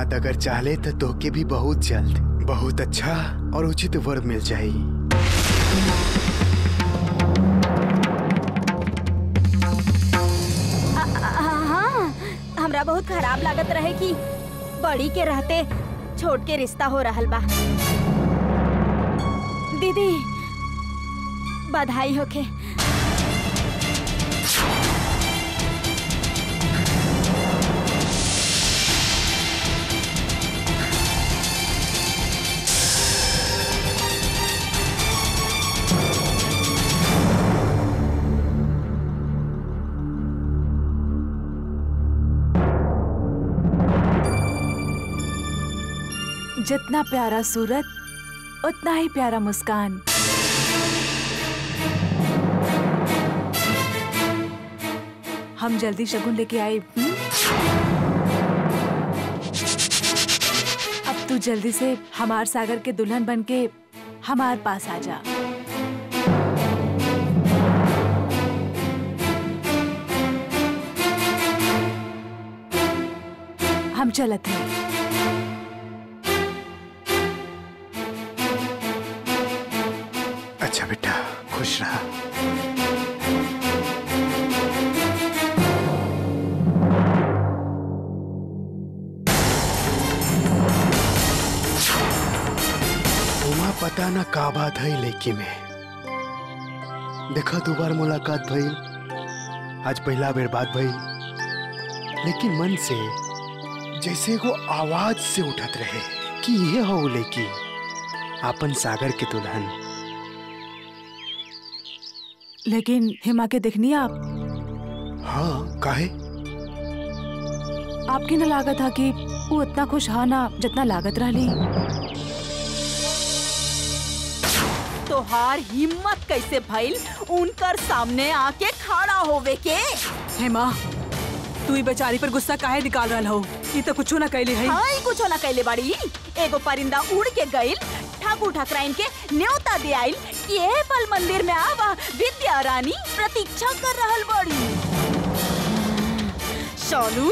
दामाद अगर चाहले तो तोके भी बहुत जल्द बहुत अच्छा और उचित वर मिल जाई हाँ हमरा बहुत खराब लागत रहे कि बड़ी के रहते छोट के रिश्ता हो रहल बा दीदी बधाई होखे जितना प्यारा सूरत उतना ही प्यारा मुस्कान हम जल्दी शगुन लेके आए हम्म? अब तू जल्दी से हमार सागर के दुल्हन बन के हमार पास आ जा हम चलत हैं अच्छा बेटा खुश रहा उमा पता ना का बात है लड़की में देखा दो बार मुलाकात भइल आज पहला बेर बात भइल लेकिन मन से जैसे एगो आवाज से उठत रहे कि ये हो वो लड़की आपन सागर के दुल्हन लेकिन हिमा के देखनी आप हाँ काहे आपकी न लागत था कि वो इतना खुश हा ना जितना लागत रहली तोहार हिम्मत कैसे भइल उनकर सामने आके खड़ा होवे के हेमा तू ही बेचारी पर गुस्सा काहे निकाल रहा हो ये तो कुछ ना कैले है हाई कुछ ना कैले बाड़ी एगो परिंदा उड़ के गइल ठाकुर ठाकराइन के न्योता दे आइल कि ए पल मंदिर में आवा विद्या रानी प्रतीक्षा कर रहल बड़ी सोनू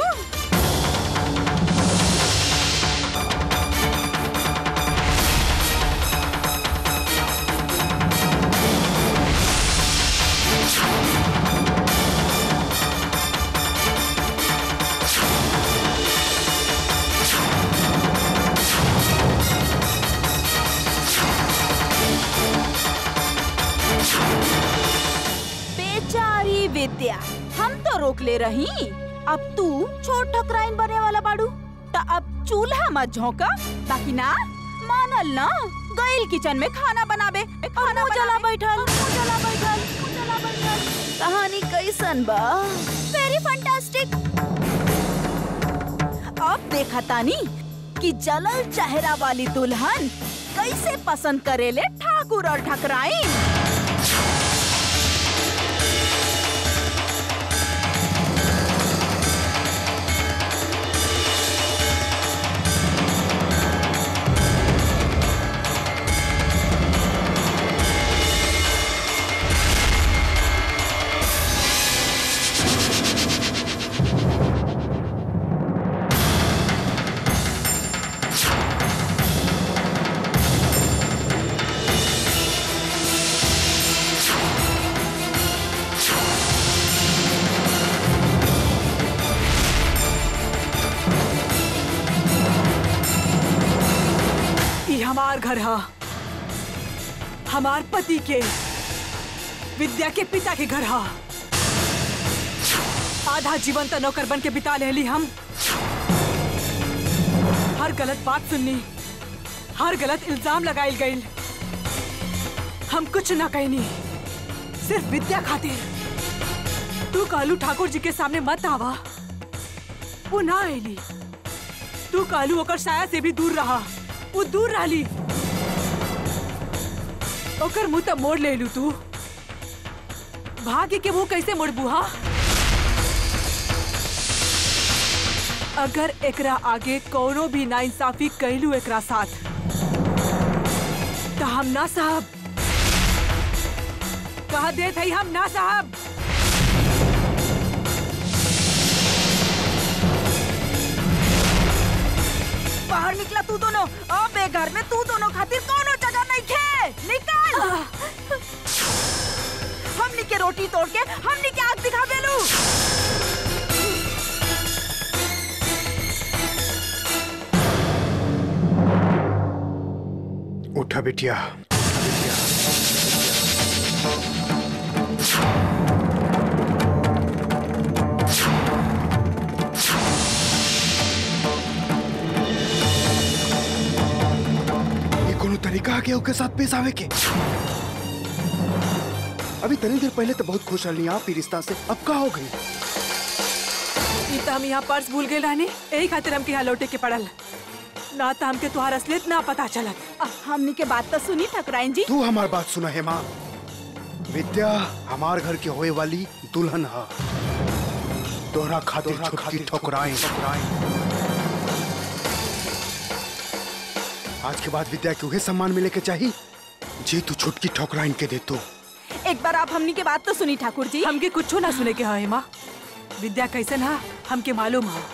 बेचारी विद्या हम तो रोक ले रही अब तू छोट ठकराइन बने वाला बाड़ू त अब चूल्हा मत झोंका ताकि ना मानल ना गइल किचन में खाना बनाबे खाना जला बैठल जला बैठल जला बैठल कहानी कैसन बा वेरी फैंटास्टिक अब देखा तानी कि जलल चेहरा वाली दुल्हन कैसे पसंद करेले ठाकुर और ठकराइन ये हमार घर हा हमार पति के विद्या के पिता के घर हा आधा जीवन तो नौकर बन के बिता लेली हम हर गलत बात सुननी हर गलत इल्जाम लगाइल गइल हम कुछ ना कहनी सिर्फ विद्या खातिर तू कालू ठाकुर जी के सामने मत आवा वो ना आईली तू कालू ओकर साया से भी दूर रहा वो दूर रहली ओकर मुंह तब मोड़ ले लू तू भाग्य के मुंह कैसे मोड़बू हा अगर एकरा आगे कोनो भी नाइंसाफी कैलू एकरा साथ तो हम ना साहब कहा दे थई हम ना साहब बाहर निकला तू दोनों अब ए घर में तू दोनों खातिर कोनो जगह नहीं खे निकल हमनी के रोटी तोड़ के हमनी के आग दिखा देलू उठा बिटिया ये कोनो तरीका के ओके साथ पेश आवे के अभी तनी देर पहले तो बहुत खुश रही आप ही रिश्ता से अब का हो गई ई त हम यहाँ पर्स भूल गए रहनी यही खातिर हमके यहाँ लौटे के पड़ल ना तो हमके तुहार असलियत ना पता चलत अ, हमनी के बात तो सुनी ठकुराइन जी तू हमार बात सुना है माँ विद्या हमार घर के होए वाली दुल्हन है तोहरा खातिर छुटकी ठोकराई आज के बाद विद्या के उहे सम्मान मिले के चाहिए जे तू छुटकी ठोकराइन के दे तू एक बार आप हमनी के बात तो सुनी ठाकुर जी हमके कुछ ना सुने के है माँ विद्या कैसन हा हमके मालूम हा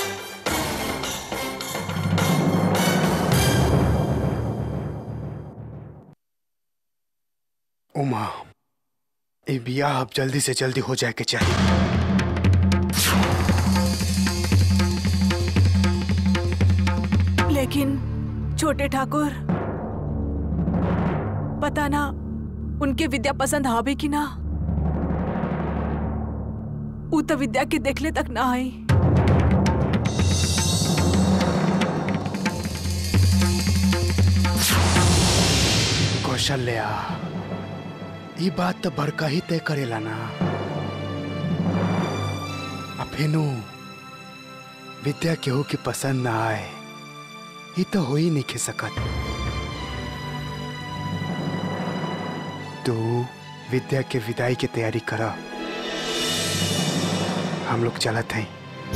उमा ये बियाह अब जल्दी से जल्दी हो जाए के चाहिए लेकिन छोटे ठाकुर पता ना उनके विद्या पसंद हवे कि ना ऊ तो विद्या के देखले तक ना आई कौशल्या ये बात तो बड़का ही तय करेला ना अब फेनु विद्या केहू के पसंद ना आए ये तो हो ही नहीं खे सकत तू विद्या के विदाई की तैयारी करा हम लोग चलत हैं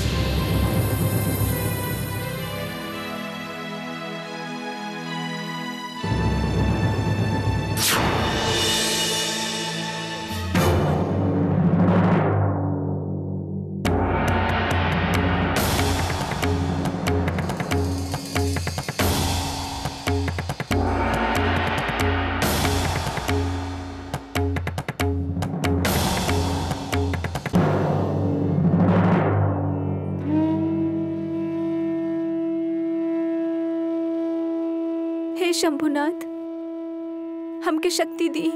हे शंभुनाथ हमके शक्ति दी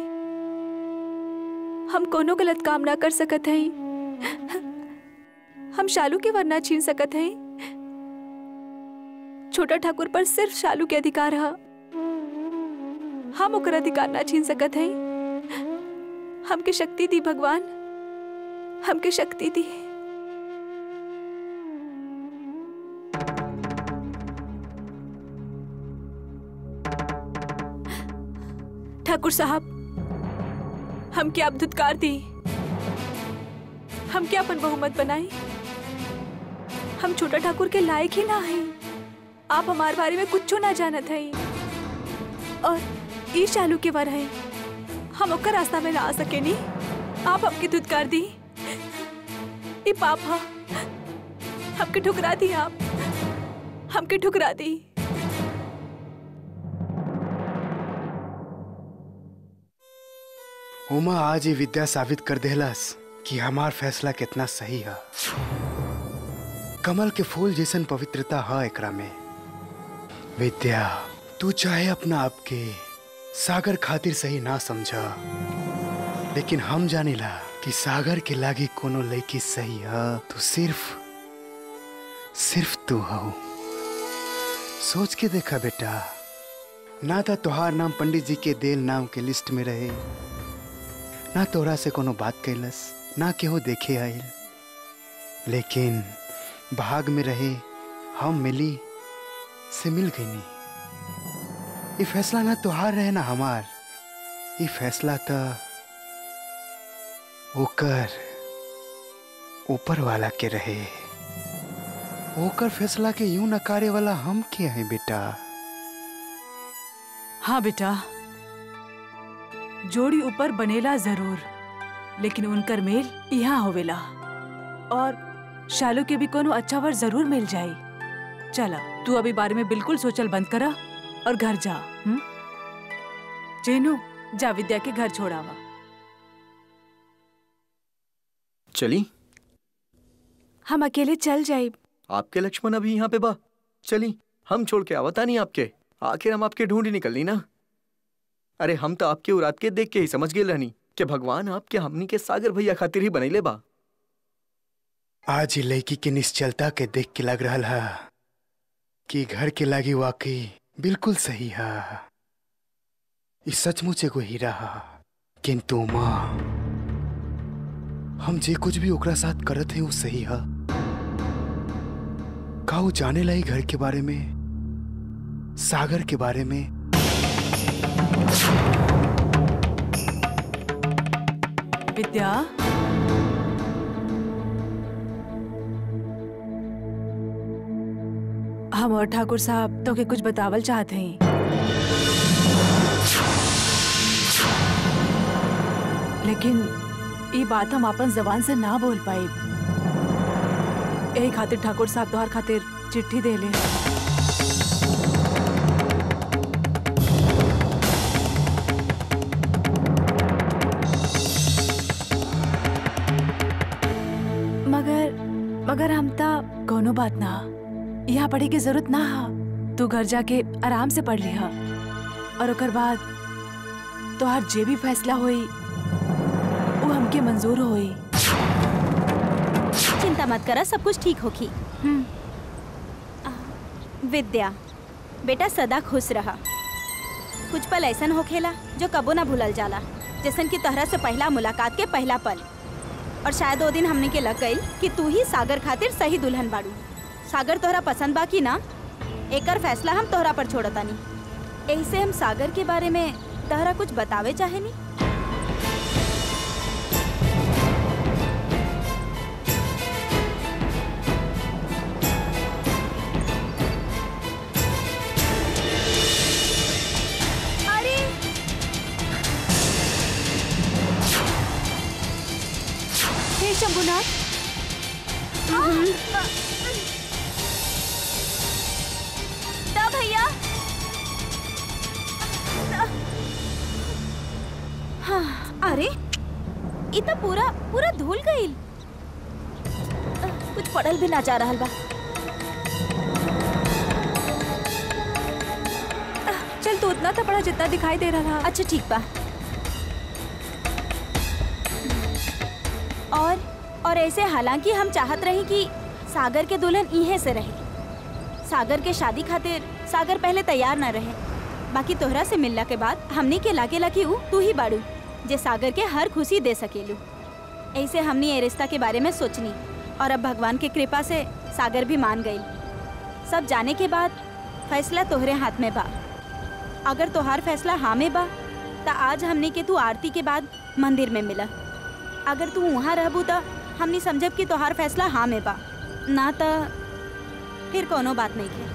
हम कोनो गलत काम ना कर सकत हई हम शालू के वर ना छीन सकत हई छोटा ठाकुर पर सिर्फ शालू के अधिकार है हम ओकर अधिकार ना छीन सकत हई हमके शक्ति दी भगवान हमके शक्ति दी ठाकुर साहब हम क्या अब धुतकार दी हम क्या अपन बहुमत बनाई हम छोटा ठाकुर के लायक ही ना है आप हमारे बारे में कुछ ना जानत है और ई चालू के वर है हम ओकर रास्ता में ना आ सके नी आप हमके धुतकार दी ई पाप हा हमके ठुकरा दी आप हमके ठुकरा दी उमा आज ये विद्या साबित कर देहलस कि हमार फैसला कितना सही है कमल के फूल जैसन पवित्रता है एकरा में विद्या तू चाहे अपना आप के सागर खातिर सही ना समझा लेकिन हम जानिला कि सागर के लागे कोनो लड़की सही है तो सिर्फ सिर्फ तू हो सोच के देखा बेटा ना था तोहार नाम पंडित जी के देल नाम के लिस्ट में रहे ना तोरा से कोनो बात कैलस ना केहू देखे आइल लेकिन भाग में रहे हम मिली से मिल गई नहीं ये फैसला ना तोहार रहे ना हमार ये फैसला तो ओकर ऊपर वाला के रहे ओकर फैसला के यूं नकारे वाला हम के हैं बेटा हाँ बेटा जोड़ी ऊपर बनेला जरूर लेकिन उनकर मेल यहाँ होवेला और शालू के भी कोनो अच्छा वर जरूर मिल जाई चला तू अभी बारे में बिल्कुल सोचल बंद करा और घर जा हुँ? जेनू जा विद्या के घर छोड़ावा चली हम अकेले चल जाए आपके लक्ष्मण अभी यहाँ पे बा चली हम छोड़ के आवता नहीं आपके आखिर हम आपके ढूंढ ही निकलनी ना अरे हम तो आपके उरात के देख के ही समझ गए रहनी कि भगवान आपके हमनी के सागर भैया खातिर ही बनैले बा आज ही लड़की के निश्चलता के देख के लग रहा है कि घर के लागी वाकई बिल्कुल सही है ई सचमुच एगो हीरा है किंतु माँ हम जे कुछ भी ओकरा साथ करत हैं वो सही है का वो जाने लाई घर के बारे में सागर के बारे में विद्या हम और ठाकुर साहब तो के कुछ बतावल चाहते हैं लेकिन ये बात हम अपन जबान से ना बोल पाए यही खातिर ठाकुर साहब तोहर खातिर चिट्ठी दे ले मगर मगर हम ता कोनो बात ना यहाँ पढ़े की जरूरत ना हा तू घर जाके आराम से पढ़ लिहा और ओकर बाद तोहार जे भी फैसला होई वो हमके मंजूर होई चिंता मत करा सब कुछ ठीक होगी हम्म विद्या बेटा सदा खुश रहा कुछ पल ऐसन होखेला जो कबो ना भूलल जाला जैसन कि तोहरा से पहला मुलाकात के पहला पल और शायद वो दिन हमने के लग गई कि तू ही सागर खातिर सही दुल्हन बाड़ू सागर तोहरा पसंद बा कि ना एकर फैसला हम तोहरा पर छोड़तानी यही से हम सागर के बारे में तोहरा कुछ बतावे चाहेनी अरे हे शंभुनाथ दा भैया हाँ, अरे इ त पूरा पूरा धुल गईल कुछ पढ़ल भी ना जा रहल बा चल तू उतना तो पढ़ा जितना दिखाई दे रहा था अच्छा ठीक बा और और ऐसे हालांकि हम चाहत रही कि सागर के दुल्हन इहे से रहे सागर के शादी खातिर सागर पहले तैयार न रहे बाकी तोहरा से मिलला के बाद हमनी के लागे लगी ऊ तू ही बाड़ू जे सागर के हर खुशी दे सकेलू ऐसे हमनी ए रिश्ता के बारे में सोचनी और अब भगवान के कृपा से सागर भी मान गई सब जाने के बाद फैसला तोहरे हाथ में बा अगर तोहार फैसला हाँ में बा त आज हमनी के तू आरती के बाद मंदिर में मिला अगर तू वहाँ रहबू त हमनी समझब कि तोहार फैसला हाँ में बा ना त फिर कोनो बात नहीं के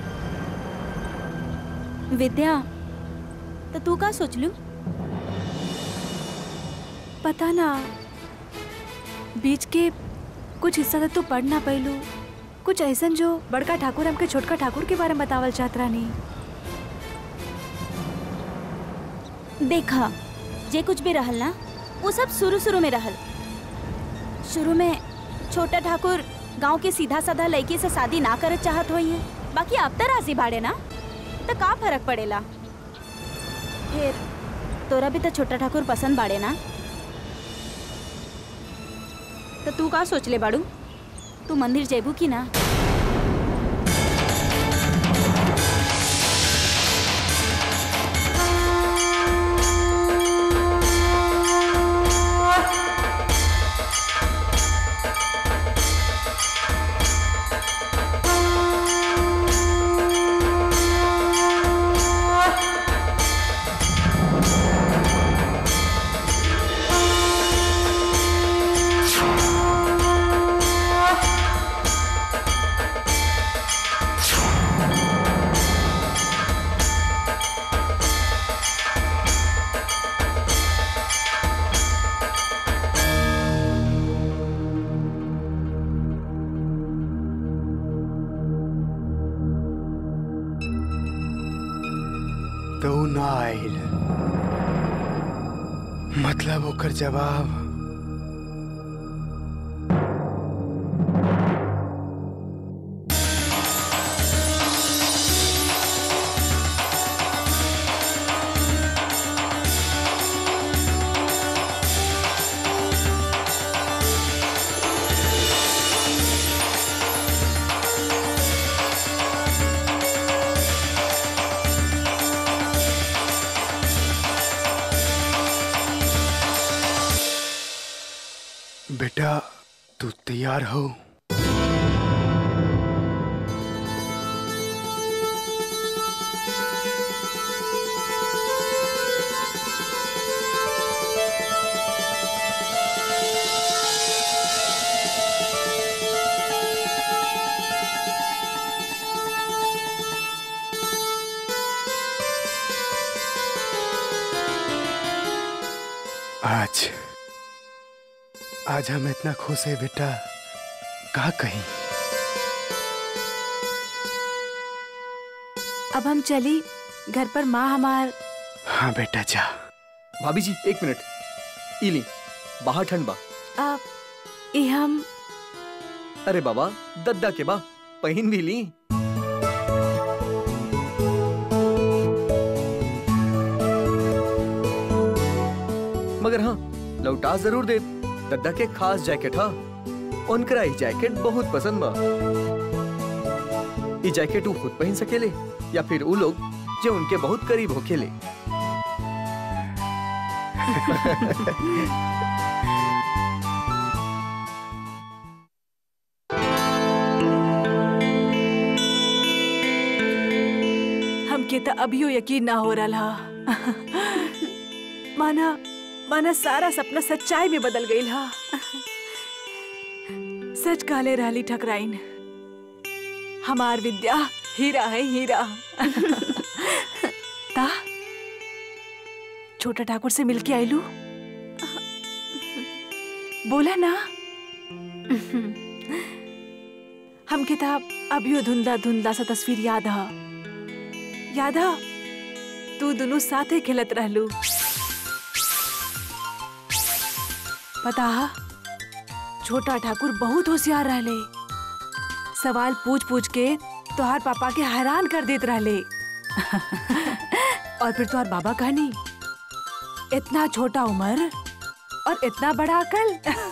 विद्या तो तू का सोचलू पता ना बीच के कुछ हिस्सा तो तू पढ़ ना पैलू कुछ ऐसन जो बड़का ठाकुर हमके छोटका ठाकुर के बारे में बतावल चाहत रानी देखा जे कुछ भी रहल ना वो सब शुरू शुरू में रहल शुरू में छोटा ठाकुर गांव के सीधा साधा लड़की से शादी ना करत चाहत होई है बाकी अब तो राजी बाड़े ना तो का फर्क पड़ेला फिर तोरा भी तो छोटा ठाकुर पसंद बाड़े ना तो तू का सोच ले बाड़ू तू मंदिर जेबू की ना तो ऊ ना आइल मतलब ओकर जवाब बेटा तू तैयार हो आज आज हम इतना खुश है बेटा का कहीं अब हम चली घर पर माँ हमार हाँ बेटा जा भाभी जी एक मिनट इली बाहर ठंड बा अब ये हम अरे बाबा दद्दा के बा पहन भी ली मगर हाँ लौटा जरूर दे दद्दा के खास जैकेट हा उनकरा ई जैकेट बहुत पसंद बा ई जैकेट ऊ खुद पहन सकेले या फिर ऊ लोग जो उनके बहुत करीब होखेले हमके तो अभियो यकीन ना हो रहा माना माना सारा सपना सच्चाई में बदल गई हा सच काले रहली ठकराइन हमार विद्या हीरा है हीरा ता छोटा ठाकुर से मिलके आईलू बोला ना हमके ता अभियो धुंधला धुंधला सा तस्वीर याद हा याद हा तू दोनों साथे खेलत रहलू पता हा छोटा ठाकुर बहुत होशियार रहले सवाल पूछ पूछ के तोहार पापा के हैरान कर देत रहले और फिर तोहार बाबा कहनी इतना छोटा उम्र और इतना बड़ा अकल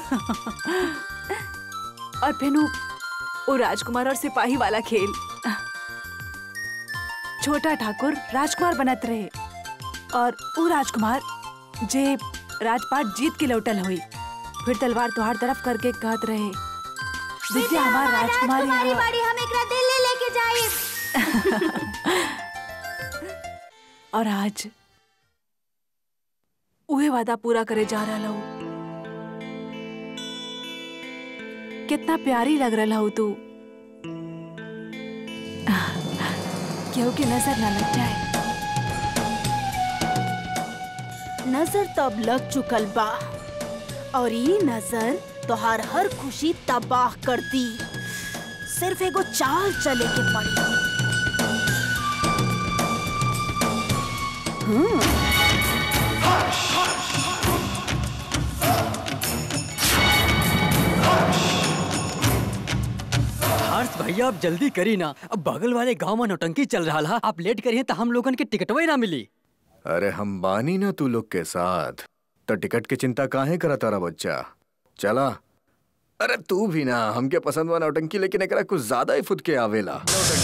और फिर उ- वो राजकुमार और सिपाही वाला खेल छोटा ठाकुर राजकुमार बनत रहे और वो राजकुमार जे राजपाट जीत के लौटल हुई फिर तलवार तुहार तरफ करके कहत रहे विद्या हमार राजकुमारी है। बाड़ी हम एकरा दिल्ली लेके जाए और आज उहे वादा पूरा करे जा रहा हूँ कितना प्यारी लग रहा हूँ तू केहू के नजर न लग जाए नजर तब लग चुकल बा और ये नजर तोहार हर खुशी तबाह कर दी सिर्फ एगो चाल चले के पड़ी हर्ष भैया आप जल्दी करी ना अब बगल वाले गांव में नौटंकी चल रहा है आप लेट करिए तो हम लोगन के टिकटवा ही ना मिली अरे हम बानी ना तू लोग के साथ तो टिकट की चिंता काहे करा तारा बच्चा चला अरे तू भी ना हमके पसंद बा नौटंकी लेकिन एकरा कुछ ज्यादा ही फुद के आवेला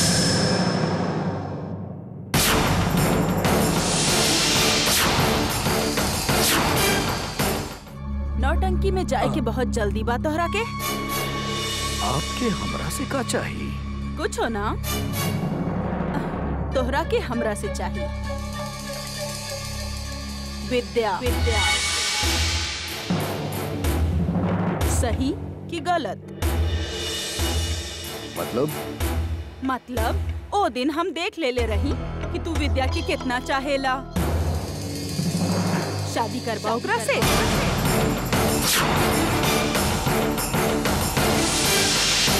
नौटंकी में जाए के बहुत जल्दी बा तोहरा के आपके हमरा से का चाहिए कुछ हो ना तोहरा के हमरा से चाहिए विद्या विद्या सही कि गलत मतलब मतलब ओ दिन हम देख ले ले रही कि तू विद्या की कितना चाहेला शादी करवा ओकरा से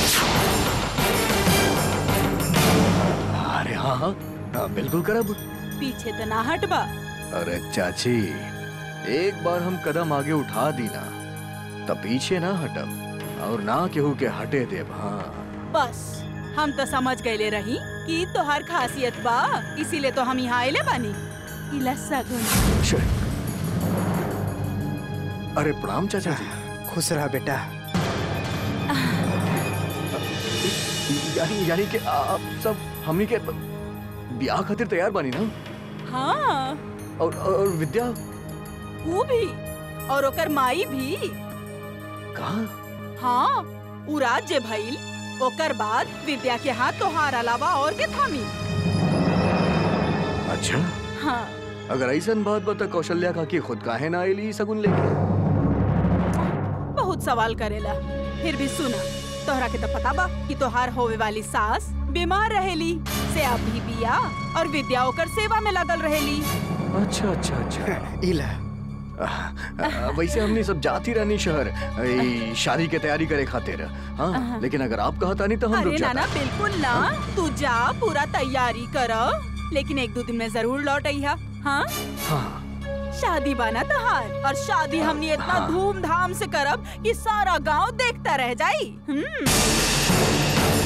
अरे हाँ हाँ हाँ, बिल्कुल करब पीछे तो ना हटबा अरे चाची एक बार हम कदम आगे उठा दी ना तब पीछे ना हटब और ना केहू के हटे देब हाँ बस हम तो समझ गए रही कि तोहार खासियत बा इसीलिए तो हम यहाँ आइले बानी इला सगुन शे। अरे प्रणाम चाचा जी खुश रहा बेटा यानी यानी कि आप सब हमनी के ब्याह खातिर तैयार बानी ना हाँ और और विद्या वो भी और ओकर माई भी कहाँ हाँ उ राज्य भइल ओकर बाद विद्या के हाथ तोहार अलावा और के थामी अच्छा हाँ अगर ऐसन बात बता कौशल्या का कि खुद काहे ना आईली सगुन लेके बहुत सवाल करेला फिर भी सुना तोहरा के तो पता बा कि तोहार होवे वाली सास बीमार रहेली से अब भी बिया और विद्या ओकर सेवा में लगल रहेली अच्छा अच्छा अच्छा इला आ, वैसे हमने सब जाती रहनी शहर ई, शादी के तैयारी करे खातिर हाँ लेकिन अगर आप कहता नहीं तो हम रुक अरे नाना जाता बिल्कुल ना तू जा पूरा तैयारी कर लेकिन एक दो दिन में जरूर लौट अइहा हाँ हाँ शादी बाना तोहार और शादी हमने इतना हाँ। धूमधाम से करब कि सारा गांव देखता रह जाई हम्म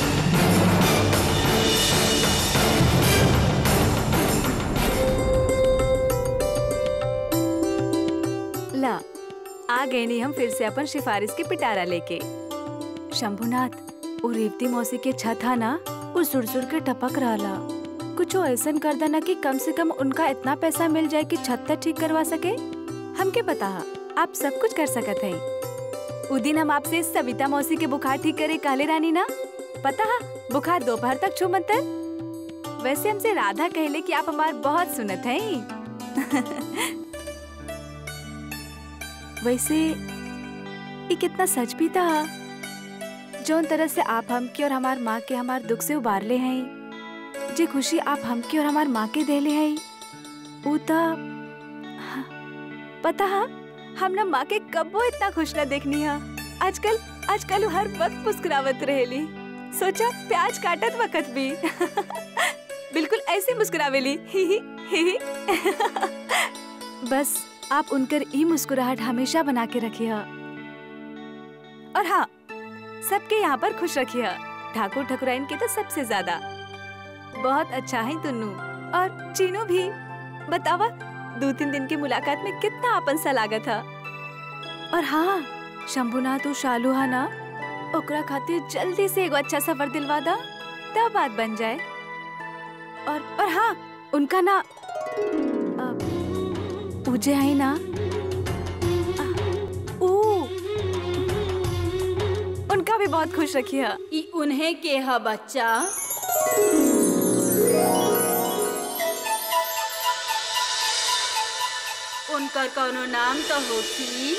ला आ गए नहीं हम फिर से अपन सिफारिश के पिटारा लेके शंभुनाथ वो रेवती मौसी के छत हा ना वो सुरसुर के टपक रहा कुछ ऐसा कर देना कि कम से कम उनका इतना पैसा मिल जाए कि छत तक ठीक करवा सके हमके पता हा, आप सब कुछ कर सकत है उ दिन हम आपसे सविता मौसी के बुखार ठीक करे काले रानी ना पता हा बुखार दोपहर तक छू मत वैसे हमसे राधा कहले कि आप हमार बहुत सुनत हैं वैसे ये कितना सच भी था जौन तरह से आप हमके और हमार माँ के हमार दुख से उबार ले हैं जे खुशी आप हमके और हमार माँ के देले हैं ऊ त हाँ, पता है हम ना माँ के कबो इतना खुश ना देखनी है आजकल आजकल वो हर वक्त मुस्कुरावत रहेली सोचा प्याज काटत वक्त भी बिल्कुल ऐसे मुस्कुरावेली ही ही ही ही बस आप उनकर ई मुस्कुराहट हमेशा बना के रखिए और हाँ सबके यहाँ पर खुश रखिए ठाकुर ठकुराइन के तो सबसे ज्यादा बहुत अच्छा है तुन्नू और चीनू भी बतावा दो तीन दिन की मुलाकात में कितना अपन सा लागा था और हाँ शंभुनाथ और शालू हा ना ओकरा खातिर जल्दी से एगो अच्छा सफर दिलवा दा तब बात बन जाए और और हाँ उनका ना अ, पूजे है ना आ, ऊ उनका भी बहुत खुश रखिए ई उन्हें के ह बच्चा उनकर कौनो नाम तो होती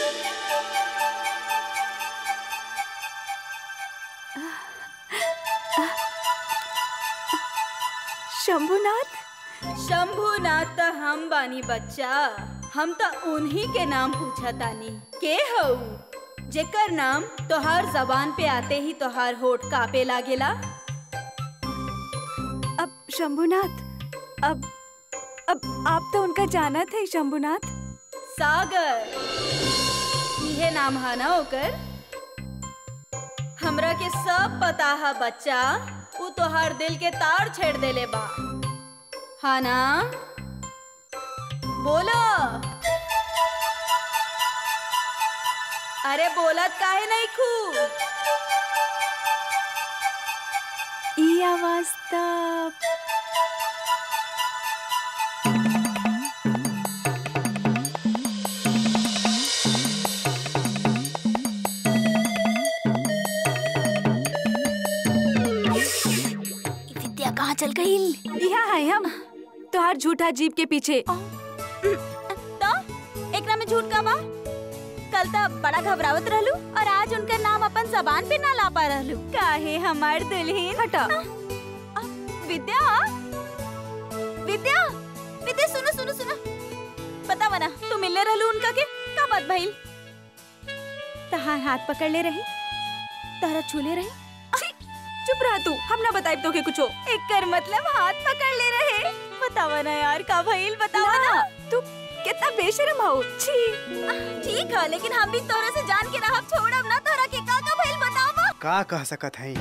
शंभुनाथ शंभुनाथ त हम बानी बच्चा हम तो उन्हीं के नाम पूछा तानी के हऊ जेकर नाम तोहार जबान पे आते ही तोहार होठ कापे लागेला अब शंभुनाथ अब अब आप तो उनका जाना थे शंभुनाथ सागर इहे नाम है ना ओकर हमरा के सब पता है बच्चा उ तोहार दिल के तार छेड़ देले बा हाँ ना बोलो अरे बोलत काहे नहीं खू ई आवाज तब विद्या कहाँ चल गई यहाँ है हम तोहार झूठा जीप के पीछे तो एकरा में झूठ का बा कल तक बड़ा घबरावत रहलू और आज उनका नाम अपन जबान पे ना ला पा रहलू काहे हमार दुल्हन हटा विद्या विद्या विद्या सुनो सुनो सुनो पता बना तू मिलने रहलू उनका के का बात भइल तहार हाथ पकड़ ले रही तारा छूले रही छी, चुप रहा तू हम ना बताई तो के कुछो एकर मतलब हाथ पकड़ ले रहे बतावा ना यार का भइल बतावा ना तू कितना बेशरम हो छी ठीक है लेकिन हम भी तोरा से जान के रहब छोड़ब ना तोरा के का का भइल बतावा का कह सकत हई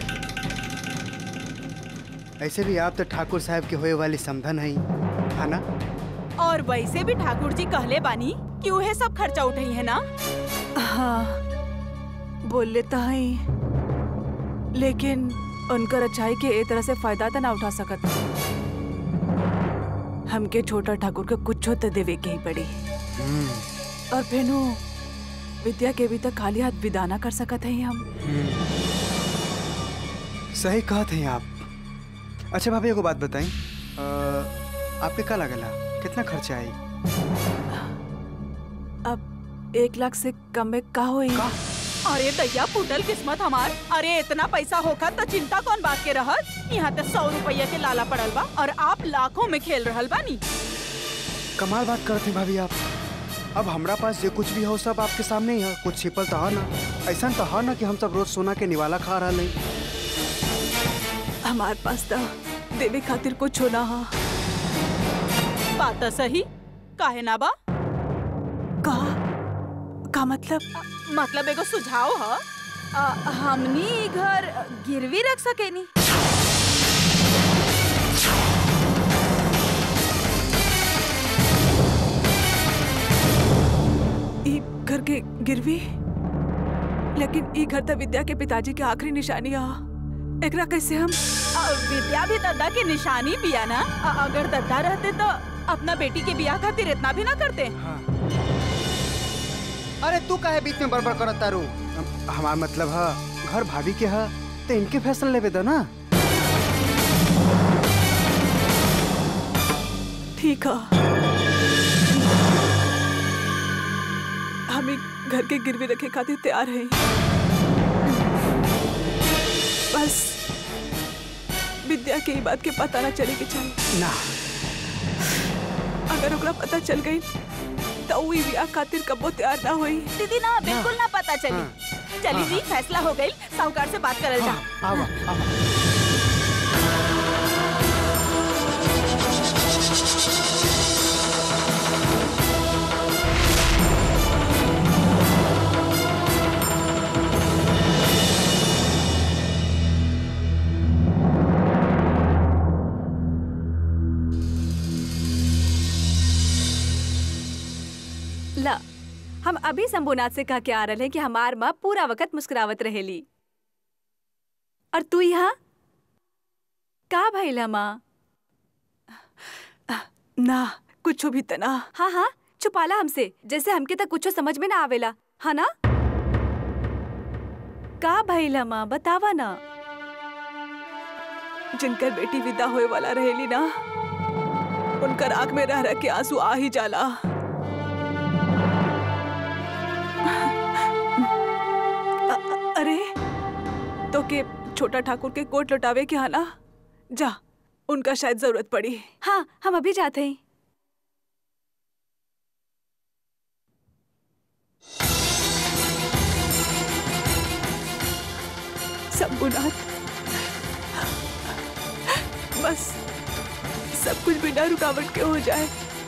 ऐसे भी आप तो ठाकुर साहब के होए वाली समधन हई है ना और वैसे भी ठाकुर जी कहले बानी कि उहे सब खर्चा उठई है ना हाँ बोल लेता है लेकिन उनकर अच्छाई के ए तरह से फायदा तो ना उठा सकत हमके छोटा ठाकुर के कुछ तो देवे के ही पड़ी और फेनु विद्या के भी तक खाली हाथ विदा ना कर सकत है हम सही कहत हैं आप अच्छा भाभी एगो बात बताई आपके का लगला कितना खर्चा आई अब एक लाख से कम में का होई अरे दैया फूटल किस्मत हमार अरे इतना पैसा होखा तो चिंता कौन बात के रहत यहाँ तो सौ रुपया के लाला पड़ल बा और आप लाखों में खेल रहल बानी कमाल बात करते हैं भाभी आप अब हमरा पास जो कुछ भी हो सब आपके सामने ही है कुछ छिपल तो है ना ऐसा तो है ना कि हम सब रोज सोना के निवाला खा रहा नहीं हमार पास तो देवे खातिर कुछ होना हा बात तो सही काहे ना बा का का मतलब मतलब एगो सुझाव ह अ, हमनी इ घर गिरवी रख सकेनी ई घर के गिरवी लेकिन ई घर तो विद्या के पिताजी के आखिरी निशानी आ एकरा कैसे हम अ, विद्या भी दद्दा की निशानी बिया ना अ, अगर दद्दा रहते तो अपना बेटी के बियाह खातिर इतना भी ना करते अरे तू काहे बीच में बड़बड़ करत तारू हमार मतलब है घर भाभी के है तो इनके फैसला लेवे दो ना ठीक है हम ई घर के गिरवी रखे खातिर तैयार हैं बस विद्या के ई बात के पता ना चले के चाहिए ना अगर ओकरा पता चल गई तो ऊ ई बियाह खातिर कबो तैयार ना होई दीदी ना बिल्कुल ना पता चली चली जी फैसला हो गई साहूकार से बात करल जा आवा आवा ला हम अभी शंभुनाथ से कह के आ रहे हैं कि हमार माँ पूरा वक्त मुस्कुरावत रहेली और तू यहाँ का भइला माँ ना कुछ भी तना हाँ हाँ छुपाला हमसे जैसे हमके तक कुछ समझ में ना आवेला हाँ ना का भइला माँ बतावा ना जिनकर बेटी विदा होए वाला रहेली ना उनकर आंख में रह रह के आंसू आ ही जाला अ- अ- अरे तो के छोटा ठाकुर के कोट लौटावे के हाना जा उनका शायद जरूरत पड़ी हाँ हम अभी जाते हैं शंभुनाथ बस सब कुछ बिना रुकावट के हो जाए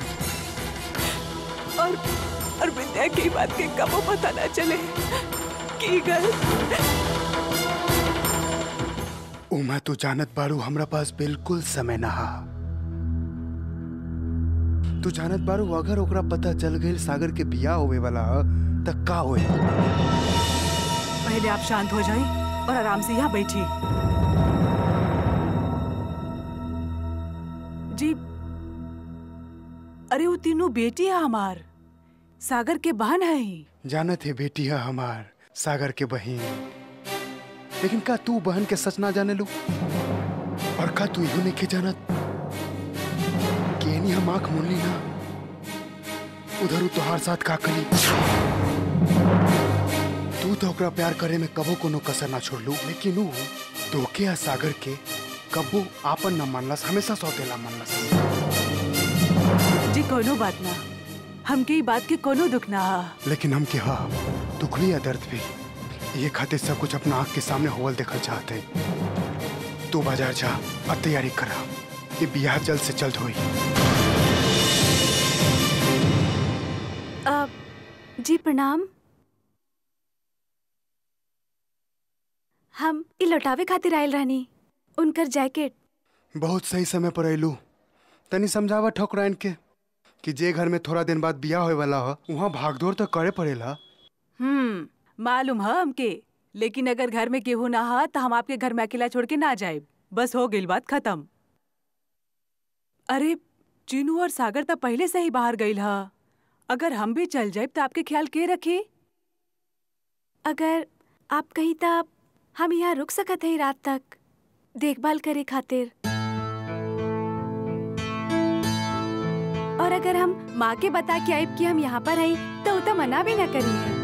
और और विद्या की बात के कबो पता ना चले की गल उमा तू जानत बारू हमरा पास बिल्कुल समय ना हा तू जानत बारू अगर ओकरा पता चल गइल सागर के बियाह होवे वाला ह, त का होई पहले आप शांत हो जाए और आराम से यहाँ बैठिए जी अरे वो तीनों बेटी है हमार सागर के बहन है ही जानत है बेटी है हमार सागर के बहन लेकिन का तू बहन के सच ना जाने लू और का तू इहो नहीं जानत कि एनी हम आंख मुनली ना उधर उ तोहार साथ का करी तू तो ओकरा प्यार करे में कबो कोनो कसर ना छोड़लू लेकिन उ तोके या सागर के कबो आपन न मानलस हमेशा सौतेला मानलस जी कोनो बात ना हमके ई बात के कोनो दुख ना हा लेकिन हम के हा दुख भी या दर्द भी ये खातिर सब कुछ अपना आँख के सामने होवल देखल चाहते तू बाजार जा और तैयारी करा ये बियाह जल्द से जल्द हुई अ, जी प्रणाम हम ई लौटावे खातिर आयल रहनी उनकर जैकेट बहुत सही समय पर अयलू तनी समझावा ठकुराइन के कि जे घर में थोड़ा दिन बाद बियाह होए वाला हो वहाँ भागदौड़ तो करे पड़ेला हम्म मालूम है हमके लेकिन अगर घर में केहू ना हा तो हम आपके घर में अकेला छोड़ के ना जाए बस हो गई बात खत्म अरे चीनू और सागर तो पहले से ही बाहर गईल हा अगर हम भी चल जाए तो आपके ख्याल के रखे अगर आप कहीं तब हम यहाँ रुक सकत हैं रात तक देखभाल करे खातिर और अगर हम माँ के बता के आइब कि हम यहाँ पर आई तो उ तो मना भी न करी है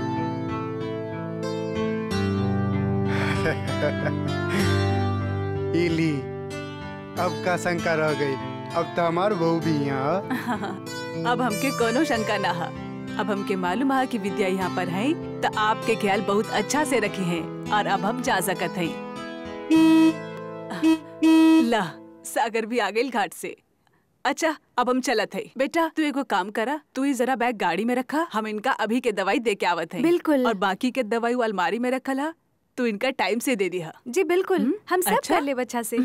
इली अब का शंका रह गई अब तो हमार बहू भी यहाँ अब हमके कोनो शंका ना हा अब हमके मालूम है कि विद्या यहाँ पर है तो आपके ख्याल बहुत अच्छा से रखे हैं और अब हम जा सकत हैं ला सागर भी आ गई घाट से अच्छा अब हम चलत है बेटा तू एगो काम करा तू ही जरा बैग गाड़ी में रखा हम इनका अभी के दवाई दे के आवत है बिल्कुल। और बाकी के दवाई वो अलमारी में रखल हा तू इनका टाइम से दे दिया जी बिल्कुल हम सब अच्छा। कर ले बच्चा से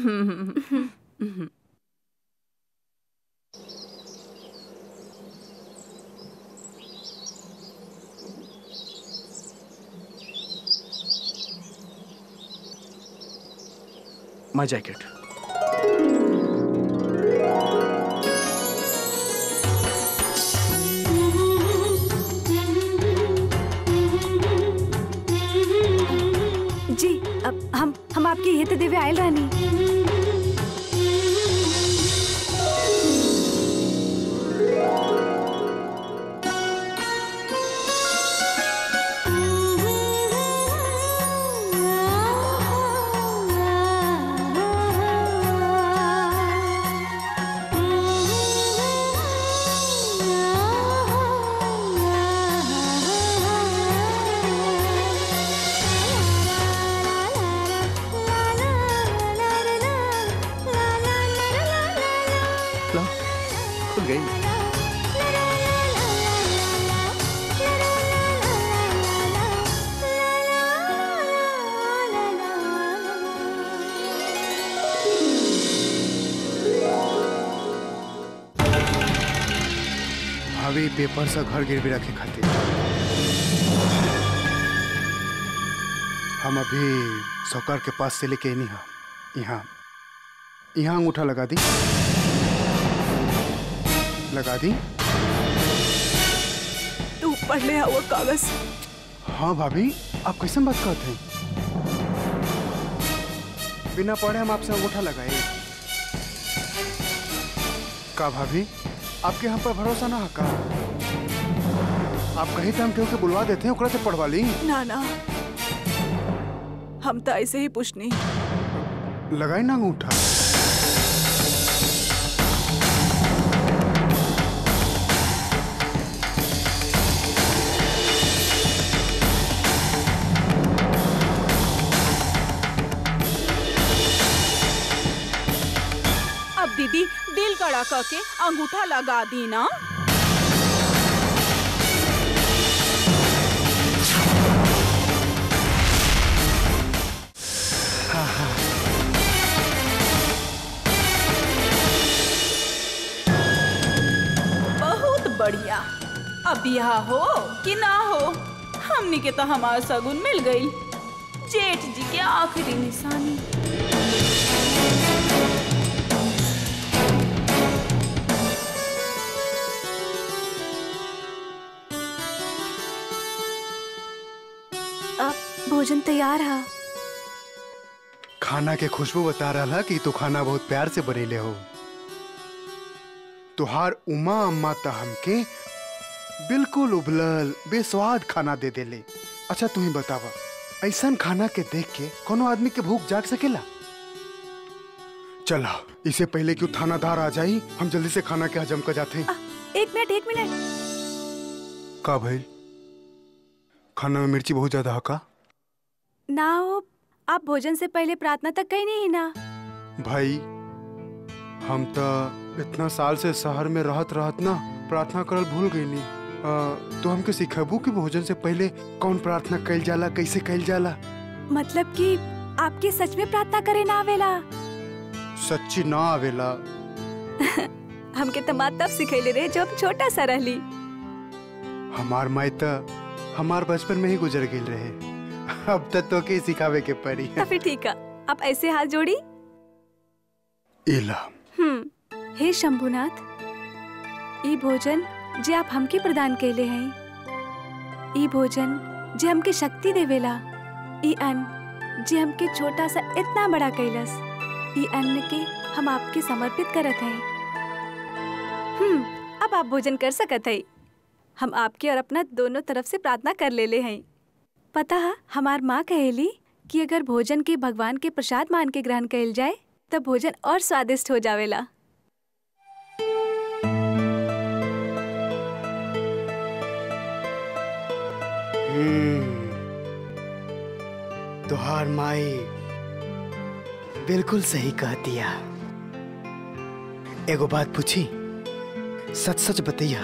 माय जैकेट जी अब हम हम आपके ये तो देवे आयल रहनी ला खुल गई भाभी पेपर से घर गिरवी रखे खातिर हम अभी सौकार के पास से लेके नहीं हम यहाँ यहाँ अंगूठा लगा दी लगा दी तू पढ़ ले वो कागज हाँ भाभी आप कैसे बात करते हैं बिना पढ़े हम आपसे अंगूठा लगाए का भाभी आपके हम पर भरोसा ना है का आप कहीं तो हम केहू के बुलवा देते हैं ओकरा से पढ़वा ली ना ना हम तो ऐसे ही पूछनी लगाई ना अंगूठा अब दीदी दिल कड़ा करके अंगूठा लगा दी ना बहुत बढ़िया अब यहाँ हो कि ना हो हमनी के तो हमार सगुन मिल गई जेठ जी के आखिरी निशानी अब भोजन तैयार है खाना के खुशबू बता रहा कि तू खाना बहुत प्यार से बनेले हो तुहार उमा अम्मा त हमके बिल्कुल उबलल बेस्वाद खाना दे देले अच्छा तू ही बतावा ऐसा खाना के देख के कोनो आदमी के भूख जाग सकेला चला इससे पहले कि उ थानादार आ जाई हम जल्दी से खाना के हजम कर जाते हैं एक मिनट एक मिनट का भइल खाना में मिर्ची बहुत ज्यादा है का ना हो आप भोजन से पहले प्रार्थना तक कहीं नहीं ना भाई हम तो इतना साल से शहर में रहत रहत ना प्रार्थना करल भूल गईनी अ, तो हमके सिखेबू कि भोजन से पहले कौन प्रार्थना कइल जाला कैसे कइल जाला मतलब कि आपके सच में प्रार्थना करे ना आवेला सच्ची ना आवेला हमके तो माँ तब सिखैले रहे जब छोटा सा रहली हमार माई तो हमार बचपन में ही गुजर गई रहे अब तक तो के सिखावे के पड़ी तो फिर ठीक है आप ऐसे हाथ जोड़ी इला हम्म हे शंभुनाथ ई भोजन जे आप हमके प्रदान कैले हैं ई भोजन जे हमके शक्ति देवेला ई अन्न जे हमके छोटा सा इतना बड़ा कैलस ई अन्न के हम आपके समर्पित करत हैं हम्म अब आप भोजन कर सकत है हम आपके और अपना दोनों तरफ से प्रार्थना कर लेले हैं पता है हमार माँ कहेली कि अगर भोजन के भगवान के प्रसाद मान के ग्रहण कैल जाए तब भोजन और स्वादिष्ट हो जावेला हम्म, तुहार माई बिल्कुल सही कह दिया एगो बात पूछी सच सच बतैया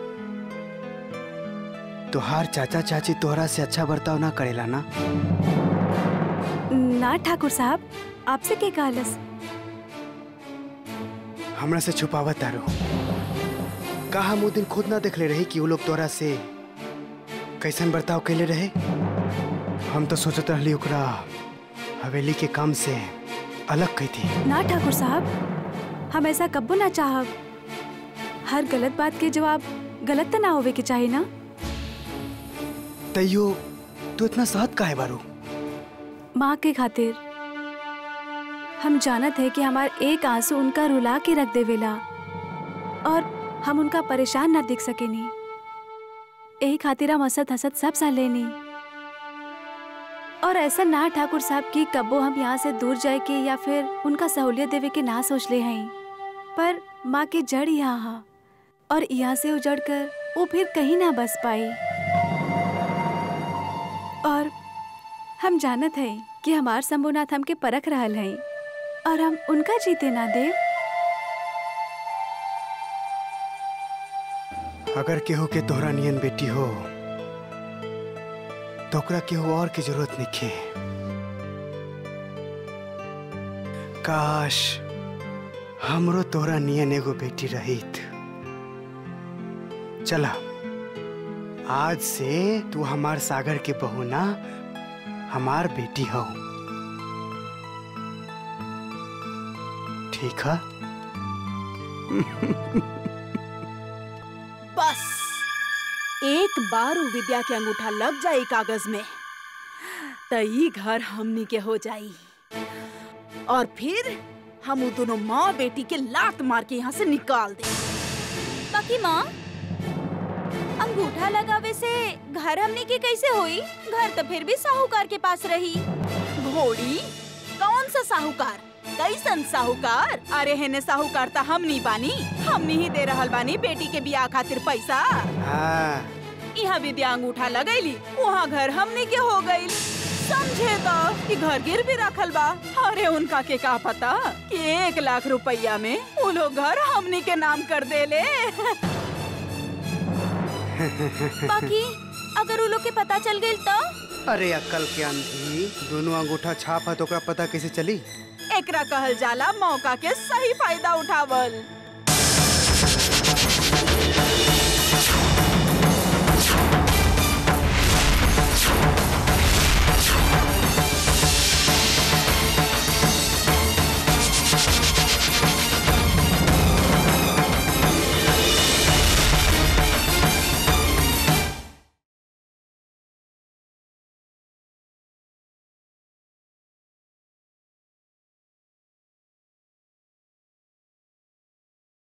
तुहार चाचा चाची तोहरा से अच्छा बर्ताव ना करेला ना ना ठाकुर साहब आपसे के कहलस हमरा से छुपावत तारो का हम उ दिन खुद ना देखले रही कि वो लोग तोरा से कैसन बर्ताव कैले रहे हम तो सोचत रहली ओकरा हवेली के काम से अलग कैती ना ठाकुर साहब हम ऐसा कब्बो ना चाहब हर गलत बात के जवाब गलत तो ना होवे के चाहिए ना तैयो तू इतना सहत काहे बारू माँ के खातिर हम जानत है कि हमार एक आंसू उनका रुला के रख देवेला और हम उनका परेशान ना दिख सकेनी यही खातिर हम हंसत हंसत सब सह लेनी और ऐसा ना ठाकुर साहब की कब्बो हम यहाँ से दूर जाए के या फिर उनका सहूलियत देवे के ना सोच ले हैं पर माँ के जड़ यहाँ हा और यहाँ से उजड़ कर वो फिर कहीं ना बस पाई और हम जानत है कि हमार शंभुनाथ हमके परख रहल है और हम उनका जीते ना देव अगर केहू के तोहरा नियन बेटी हो तो ओकरा केहू और की जरूरत नहीं काश हमरो तोहरा नियन एगो बेटी रहित चला आज से तू हमार सागर के बहू ना हमार बेटी हो ठीक है बस एक बार उ विद्या के अंगूठा लग जाई कागज में त ई घर हमनी के हो जाई और फिर हम उ दोनों माँ बेटी के लात मार के यहाँ से निकाल दे बाकी माँ अंगूठा लगावे से घर हमने के कैसे होई घर तो फिर भी साहूकार के पास रही घोड़ी कौन सा साहूकार कैसन साहूकार अरे हेने साहूकार ता हमनी बानी हमनी ही दे रहल बानी बेटी के बियाह खातिर पैसा हाँ यहाँ विद्या अंगूठा लगैली वहाँ घर हमनी के हो गई समझे तो कि घर गिर भी रखल बा अरे उनका के का पता कि एक लाख रुपया में वो लोग घर हमनी के नाम कर देले बाकी अगर उ लोग के पता चल गई तो अरे अक्कल के अंधी दोनों अंगूठा छाप है तो ओकरा पता कैसे चली एकरा कहल जाला मौका के सही फायदा उठावल